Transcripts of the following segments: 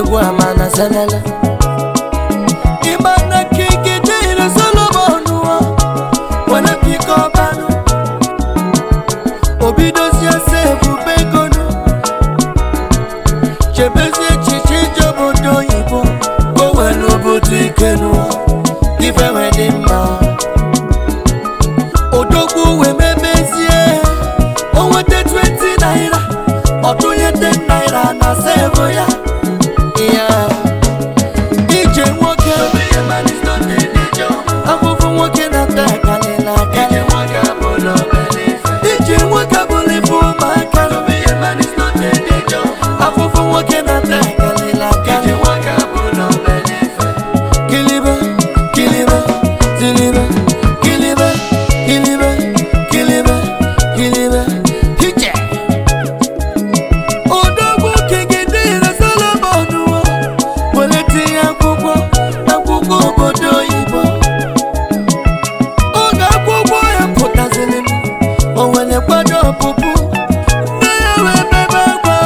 odogwu amana zelele imana kikidire solomon wa wala pikọbanụ obidozie se ebube egonu chebezie echiche ije obodo oyibo ka o were obodo ikenu ife wee dị mma odogwu wee memezie o nweta 20 naira ọtụnye 10 naira na sevu ya ya ije nwoke afụfụ nwoke na-ata akalịla akalị ije nwoke bụrụ ife ụmụaka afụfụ nwoke na-ata akalịla akalị kilibe kilibe zilibe kilibe kilibe kilibe kilibe hije odogwu kegidere solomon wo were tinye akwụkwọ akwụkwọ obodo oyibo oge akwụkwọ ya pụtaziri m o were kwado ọpụpụ nne ya wee bebe akwa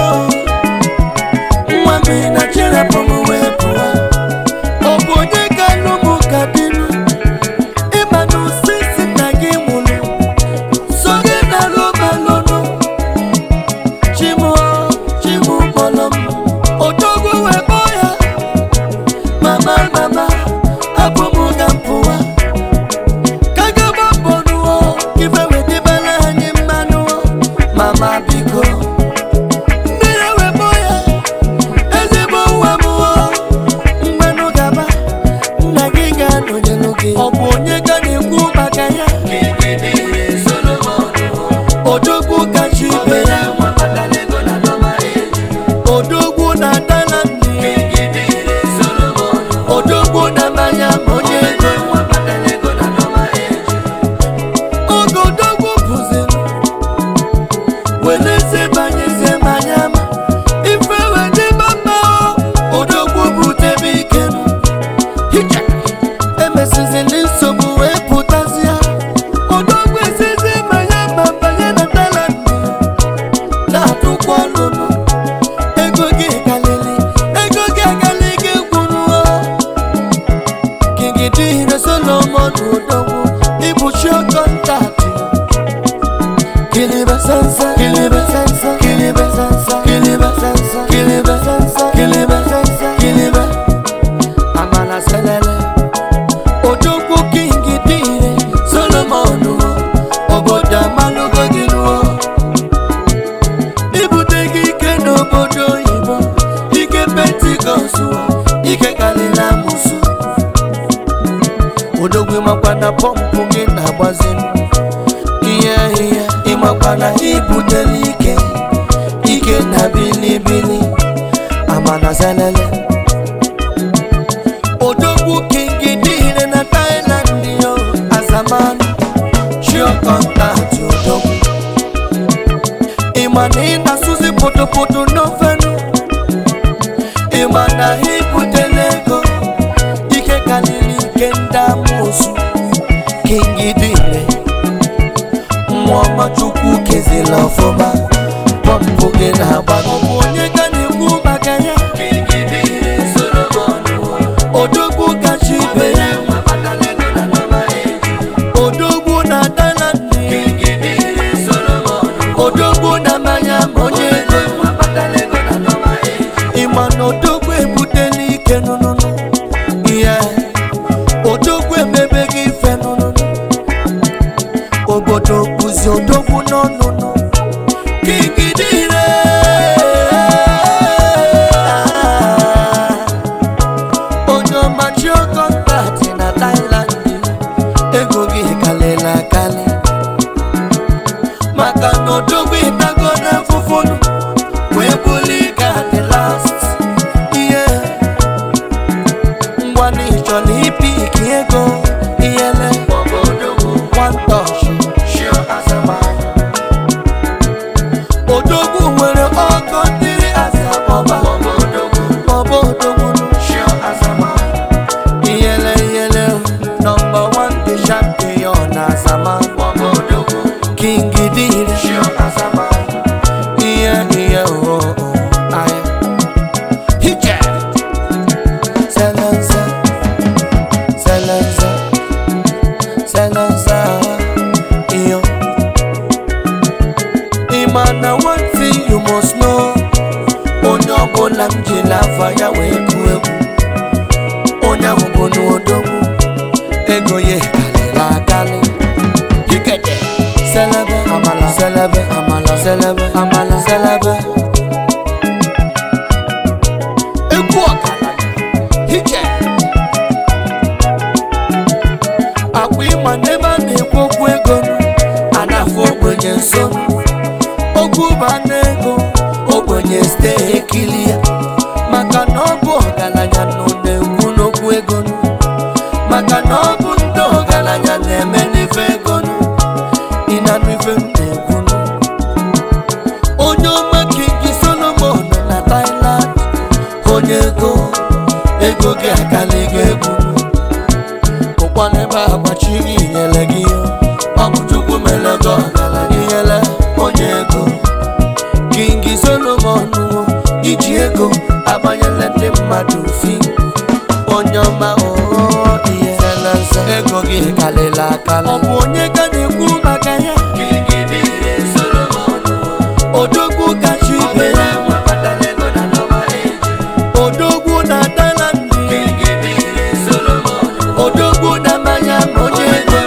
nwa mmiri na chirapụ m wee pụwa ọ bụ onye ga-alụ m ka dịnụ ịma na osisi na gị nwụrụ so gị na lụmalụnụ chimụ chimụ kpọrọ m odogwu wee kpọọ ya mama mama abụ m ga mpụwa ka gaba mbọ nụọ ife wedebere anyị mmanụ mama biko nne ya wee kpọọ ya ezigbo nwa m mmanụ gaba nna gị ga-anọnyelu gị ọ bụ onye ga na-ekwu maka ya odogwu kacha ibe ya odogwu na dala nne odogwu na mmanya ma onye ego oge odogwu bụziri weleze banyezie mmanya ma ife wedịba mma odogwu butebe ikenu hija emesizili nsogbu wee pụtazie odogwu esizi mmanya ma banye na dala nne na-atụkwa ọnụnụ ego gị galili ego gị agali gị gwụrụ kingidire solomon odogwu ịbụchi kọntaktị kilibe sense kilibe sense kilibe sense kilibe sense kilibe sense kilibe sense kilibe amana selele odogwu kingidire solomon obodo amalụgo gị nuo ibute gị ike n'obodo oyibo ike pentikọst ike karịrị amụsụ odogwu makwa na pọmpụ gị na-agbazi m ihe ihe ịmakwa na ibutela ike ike na bilibili amana zelele odogwu kingi dịire na Thailand yo azamanụ chio kọntaktị odogwu ịma na ị na-asụzi potopoto n'ofenu ịma na ha ibutela ego ike karịrị ike ndị amụsụ kingidire nwa ọma chukwu kezila ọfụma pọmpụ gị na-agba ọ bụ onye ga na-ekwu maka ya odogwu kacha ibe ya odogwu na dala nne odogwu na mmanya ma onye ego ịma na odogwu ebutela ike nụnụnụ ihe odogwu emebe gị ife nụnụnụ obodo bụzi odogwu n'ọnụnụ kigidire onye ọmachi kọntaktị na Thailand ego gị kalịla akali maka na odogwu ịtago n'afụfụnụ wee buli ka the last ihe ngwa na ịchọrọ ipi ike ego ihele one touch odogwu nwere ọgọ dịrị asabọba ọba odogwu ihele ihele nọmba one the champion na asama king dịrị ihe ihe oh, oh, aya hije na-ekwu egwu onye ahụ bụ n'odogwu ego ya kalịrị akalị Ikete. selebe amala selebe amala selebe amala selebe egwu ọkala hije akwa ịma n'ebe a na-ekwu okwu ego a na-afụ ogbenye nso okwu ba n'ego ogbenye steeti ekili ya maka na ọ bụ ọgaranya nọ na-ekwu n'okwu ego maka na ọ bụ ndị ọgaranya na-eme n'ife ego ị na-anụ ife m na-ekwu onye ọma kingi solomon na Thailand onye ego ego gị akala gị egwu ụkwa n'ebe agbachi gị nyere gị ọ bụ chukwu mere gị ọgaranya nyere onye ego kingi solomon wo iji ego agbanyela ndị mmadụ fi onye ọma oo ihe nse ego gị kalịla akala ọ bụ onye ga na-ekwu maka ya odogwu kacha ibe ya odogwu na Thailand odogwu na mmanya ma onye ego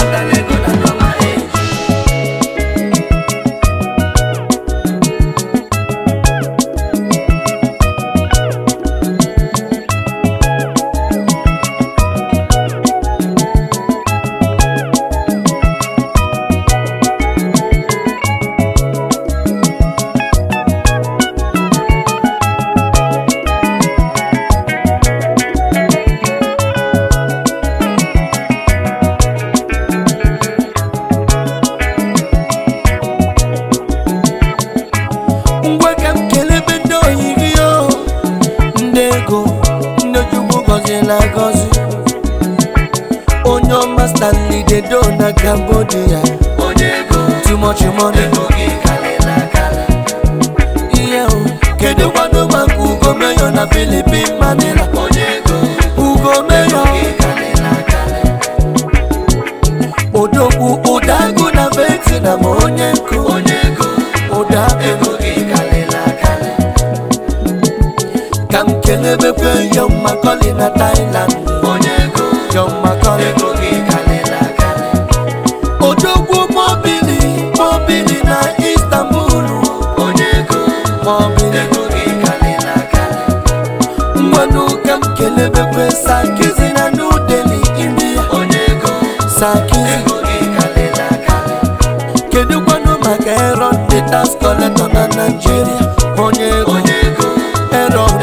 ngwa ka m kelebe ndị oyi gị o ndị ego ndị chukwu gọzila agọzi onye ọma stanley dedo na cambodia too much money ihe o kedu kwado maka ugo meyo na filipin manila ugo meyo odogwu ụdagụ na vietnam onye nkụ ụdagụ ka m kelebekwe John Macaulay na Thailand John Macaulay odogwu mobili mobili na Istanbul mobili mmanụ ka m kelebekwe Sakizi na New Delhi India Sakizi kedu kwanụ maka Aaron the tax collector na Nigeria onye ego Aaron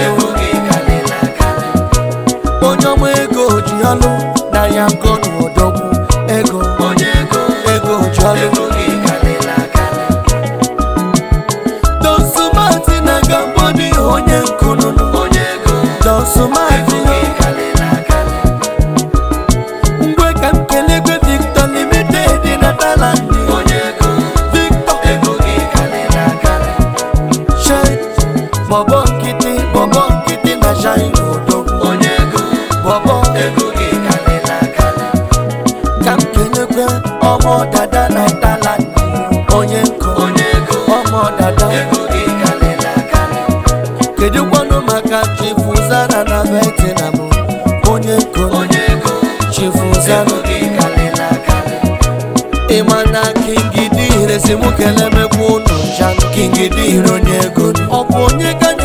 onye ọma ego ji ọlụ na ya nkọnụ odogwu ego ego ji ọlụ donsumati na gamboni onye nkụnụnụ donsumati ngwe ka m kelegwe victor limited na Thailand victor shine bọbọ nkịtị bọbọ nkịtị na shine odogwu bọbọ ka m kelekwe ọmọ dada na Thailand onye nkụ ọmọ dada kedu kwanụ maka chifu zara na Vietnam onye nkụ chifu zara ịma na kingi dị ire si mụ kelemekwa ụnụ ncha kingi dị ire onye ego ọ bụ onye ga